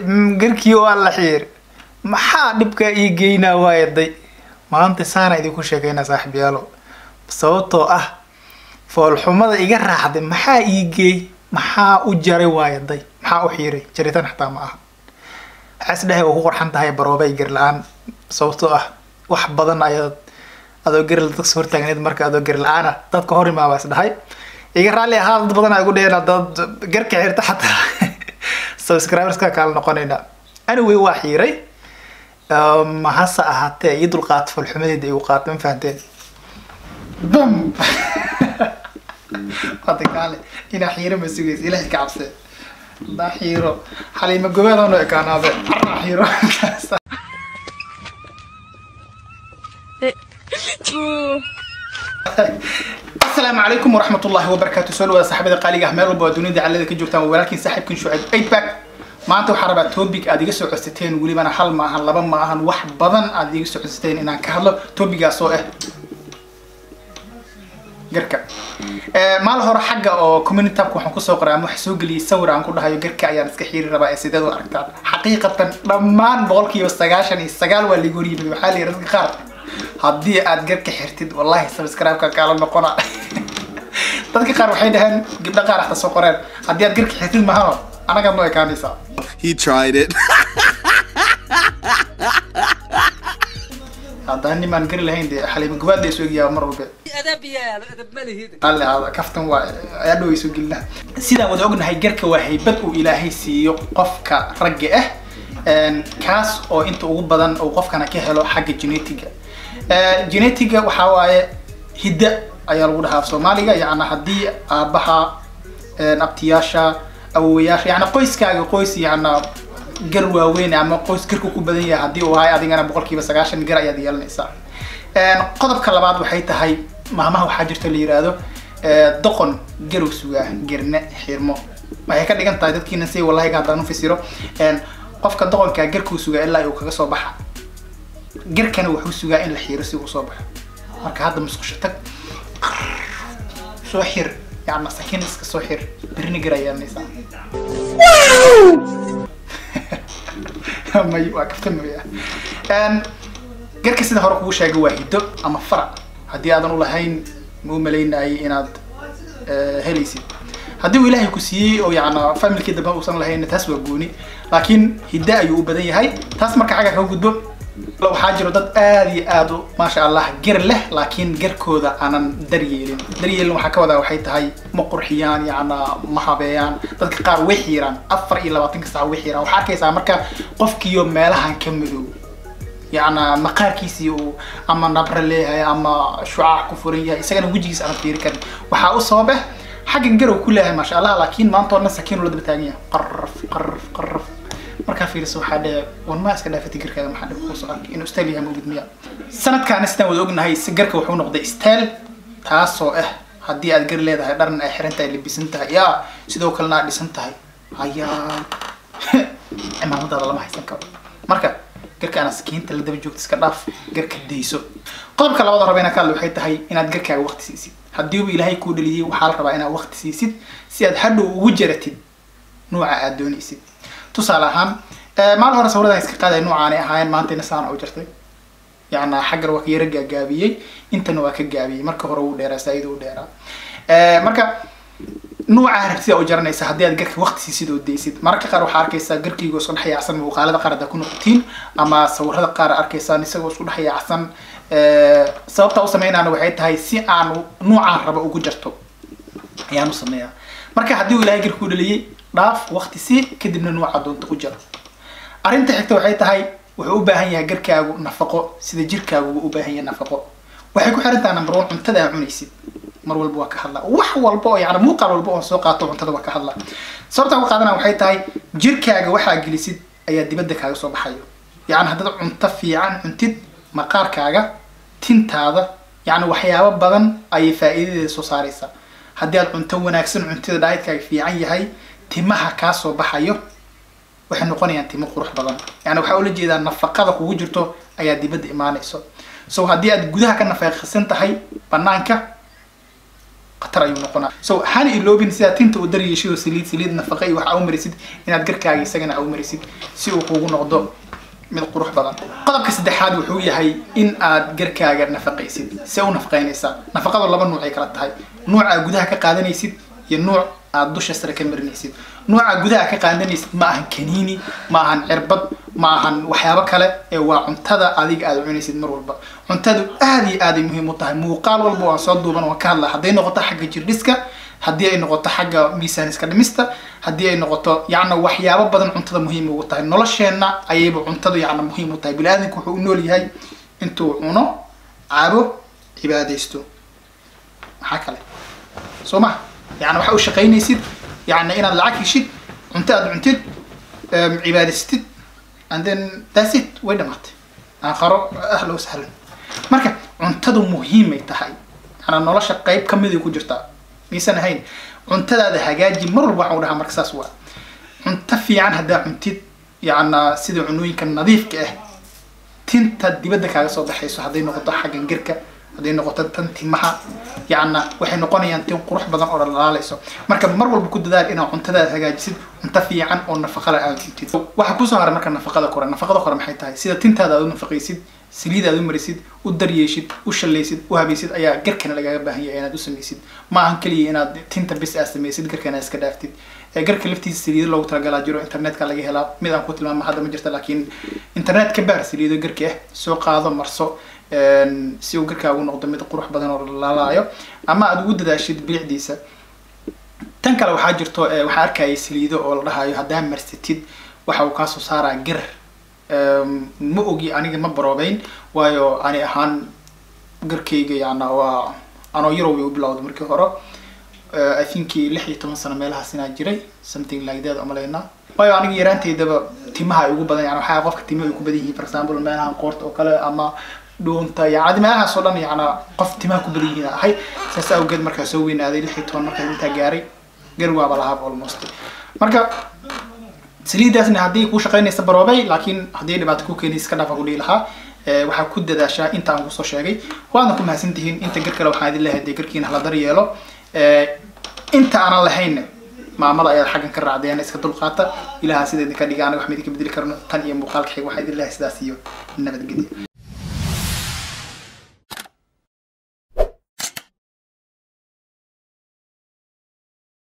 mm, garkii waa la xiir maxaa dhibka ii geynaa waayaday maanta saana idinku sheekeynaa saaxiibyaalo sababtoo ah foolxumada iga raacday maxaa ii geey maxaa u jaray waayaday maxaa u xiiray jaritaan xataa ma aha waxaa isdhehay waa ku qorxan tahay baroobay gar la-aan sababtoo ah wax badan ayaad adoo gari dadka soo hortaagneed marka adoo gari la-aana dadka hor imaabaa isdhahay iga raalli ahaa dad badan aa igu dheheen dad garka xirta xataa subscriberska kaala noqonayna anyway waa xiiray Um, hase ahaatee ii dulqaato falxumadeeda igu qaato ma fahanteen bam hada kaale inaa xiiro ma sugaysa ilahay ka cabse hadaa xiiro xaliima gobaadano ekaanaabe carraa xiiro asalaamu calaykum waraxmat ullahi wabarakaatu soo dhawaada saxaabada qaaliga ah meel walba waa dunida callada ka joogtaan waa walaalkiin saaxiibkin shucayb eightback maanta waxaa rabaa topic aad iga soo codsateen welibana hal ma ahan laba ma ahan wax badan aad iga soo codsateen inaan ka hadlo topigaas oo ah garka maal hore xagga oo community tabka waxaan kusoo qoray ama waxa soo geliyay sawir aan ku dhahayo garka ayaan iska xiiri rabaa ee sideed u aragtaan xaqiiqatan dhammaan boqolkiiba sagaashan iyo sagaal waa liiga horyimid waxaa la yidhi dadka qaar haddii aad garka xirtid wallahi subscribe-ka kaala noqona dadka qaar waxay dhaheen gabdho qaar hata soo qoreen haddii aad garka xirtid mahano anagaad noo ekaanaysaa He tried it. haddaan nimaan gari lahayn dee xaliima gubaad ay soo egayaa mar walba أدب يا أدب ملهي alle hada kaftan waa ayaa dhow ay soo gelina sidaan wada ognahay garka waa haybad uu ilaahay siiyo qofka ragga ah Een, kaas oo inta ugu badan uu qofkana ka helo xagga genetiga genetiga waxaa waaye hidda ayaa lagu dhahaa af soomaaliga yacni haddii aabaha een, abtiyaasha awowayaasha yacni qoyskaaga qoys yacni gar waaweyn ama qoys garku ku badan yahay haddii uu ahay adigana boqolkiiba sagaashan gar ayaad yeelanaysaa Een, qodobka labaad waxay tahay maamaha waxaa jirta la yiraahdo ee, doqon garow sugaa gerne xirmo waxay ka dhigan tahay dadkiina si wallahi haddaan u fasiro een, qofka doqonkaa garkuu sugaa ilaa uu kaga soo baxa garkana wuxuu sugaa in la xiiro si uu soo baxo marka hadda musqusho tag soo xir yacni sakiin iska soo xir birni gar ayaa yeelanaysaa may waa kaftamaya Een, garka sida hore kugu sheegay waa hiddo ama farac haddii aadan u lahayn ma u malaynayay inaad eh, helaysid haddii uu ilaahay ku siiyey oo yacna familkii dambe uusan lahayn taas waa gooni laakiin hiddo ayuu u badan yahay taas marka xagga kaga gudbo waxaa jiro dad aad iyo aad u maasha allah gar leh laakiin garkooda aanan daryeelin daryeelin waxaa ka wadaa waxay tahay ma qurxiyaan yacna ma habeeyaan dadka qaar way xiiraan afar iyo labaatanka saac way xiiraan waxaa arkaysaa marka qofkiyo meelahan ka madow yacna maqaarkiisii uu ama nabra leeyahay ama shucaac ku furan yahay isagana wejigiisa aan fiiri karin waxaa u sabab ah xaggan garow ku leeyahay maasha allah laakiin maanta oo dhan sakiin ula daba taagan yahay qarraf qarraf qarraf markaa fiiriso waxaa dhee wan maa iska dhaafay fikirkeeda maxaa dhib kuusoo arkay inuu style yahay mawlid miya sanadkaana sidaan wada ognahay si garka wuxuu noqday style taasoo ah haddii aad gar leedahay dharna ay xiran tahay labisan tahay yaa sidoo kalena aad dhisan tahay hayaa cimaamadaada lama haysan karo marka garka ana sakiinta la daba joogto iska dhaaf garka dayso qodobka labada raba inaan ka hadlo waxay tahay inaad garkaaga waqti siisid haddii uu ilaahay kuu dhaliyey waxaa la rabaa inaad waqti siisid si aad hadhow ugu jaratid nuuca aad doonaysid tusaale ahaan eh, maalin hore sawiradan iska qaaday nuucaanay ahaayeen maantayna saana u jirtay yacna xaggan waa ka yara gaagaabiyey intana waa ka gaabiyey marka hore wuu dheeraa saaiid u dheeraa Eh, marka nuuca rabtida u jaranaysa haddii aad garka waqti siisid oo daysid mararka qaar waxaa arkaysaa garkayga isku dhex yaacsan muuqaalada qaar haddaa ku noqotiin ama sawirada qaar arkaysaan isagoo isku dhex yaacsan Eh, sababta u sameynana waxay tahay si aan nuucaan raba ugu jarto ayaan u sameeyaa marka haddii uu ilaahay garkuu dhaliyey dhaaf waqti sii kadibna nuuca doonta u jaro arrinta xigta waxay tahay wuxuu u baahan yahay garkaagu nafaqo sida jirkaagu u baahan yahay nafaqo waxay ku xiran tahay number one cuntada aad cunaysid mar walba waa ka hadlaa wax walba oo yani muuqaal walba oo soo qaato cuntada waa ka hadlaa sababta uga qaadana waxay tahay jirkaaga waxaa gelisid ayaa dibadda kaaga soo baxayo yani haddaad cunto fiican cuntid maqaarkaaga tintaada yani waxyaabo badan ayay faa'iidadeeda soo saaraysaa haddii aad cunto wanaagsan cuntida dhaaidkaaga fiican yahay timaha kaa soo baxayo waxay noqonayaan timo qurux badan yani waxaa ula jeedaa nafaqada kugu jirto ayaa dibadda imaanayso so haddii aad gudaha ka nafaqaysan tahay banaanka khatar ayuu noqonaa so hana iloobin sidaa tinta u daryeeshid oo saliid saliid nafaqa iyo waxa u marisid inaad garkaaga isagana u marisid si uu kugu noqdo mid qurux badan qodobka saddexaad wuxuu yahay in aad garkaaga nafaqaysid see u nafaqaynaysaa nafaqadu laba nuuc ay kala tahay nuuc aad gudaha ka qaadanaysid iyo nuuc aad dusha sare ka marinaysid nuuca gudaha ka qaadanaysid ma ahan kaniini ma ahan cirbad ma ahan waxyaabo kale ee waa cuntada adiga aad cunaysid mar walba cuntadu aad iyo aad ay muhiim u tahay muuqaal walba waan soo duuban waan ka hadla hadday noqoto xagga jirdhiska haddii ay noqoto xagga miisaan iska dhimista haddii ay noqoto yacna waxyaabo badan cuntada muhiim ugu tahay nolosheenna ayayba cuntadu yacna muhiim u tahay bini-aadamku wuxuu u nool yahay intuu cuno cabo cibaadaysto maxaa kale soo ma yani waxa u shaqaynaysid yani inaad lacag heshid cunto aad cuntid cibaadaystid and then that's it way dhamaatay aakharo ahla wasahlan marka cuntadu muhiimay tahay yana nolosha qayb kamid ay ku jirtaa maysan ahayn cuntadaada hagaaji mar walba waxaan u dhahaa marka saas waa cunto fiican haddaa cuntid yacna sida cunooyinka nadiifka ah tinta dibadda kaaga soo baxayso hadday noqoto xaggan girka hadday noqoto tan timaha yacna waxay noqonayaan tin qurux badan oo dhalaaleyso marka mar walba ku dadaal inaad cuntadaada hagaajisid cunto fiican oo nafaqale aad cuntid waxaa kusoo haray marka nafaqada kore nafaqada kore maxay tahay sida tintaada aad u nafaqaysid saliid aad u marisid u daryeeshid u shallaysid u habaysid ayaa garkana lagaaga baahan yahay inaad u samaysid ma ahan keliya inaad tinta bis aad samaysid garkana iska dhaaftid garka laftiisa saliido loogu talagalaa jiro internetka laga helaa mid aan ku tilmaamo hadda ma jirta laakiin internet ka baar saliido garka ah soo qaado marso si uu garkaagu noqdo mid qurux badan oo lalaayo ama aad ugu dadaashid bilicdiisa tan kale waxaa jirto waxaa arkaya saliido oo la dhahayo haddaa marsatid waxa uu kaasoo saaraa gar ma ogi aniga ma baroobeyn waayo ani ahaan garkayga yana waa anoo yarow bay u bilowday markii hore i think lix iyo toban sano meelahaas inaa jiray something like that umalaynaa waayo aniga yaraantaydaba timaha ay ugu badan yani waxaa qofka timaha ay ku badan yihiin for example meelahan qoorta oo kale ama dhuunta yani meelahaas oo dhan yana qof timaha ku badan yihiin ahay saas awgeed markaa soo weynaaday lix iyo toban markaa intaa gaaray gar waaba lahaaba almost marka saliidaasna haddii kuu shaqaynaysa baroobay laakiin haddii dhibaato ku keenaysa iska dhaafa ku dhihi lahaa waxaa ku dadaashaa inta aan kusoo sheegay waadna ku mahadsan tihiin inta gar kale waxaan idin leeyahay dee garkiina hala daryeelo inta aanan lahayn maamada ayaad xaggan ka raacdeen iska dulqaata ilaha sida idinka dhiga anaga wax ma idinka bedeli karno tan iyo muuqaalka xig waxaa idin leeyahay sidaas iyo nabadgelyo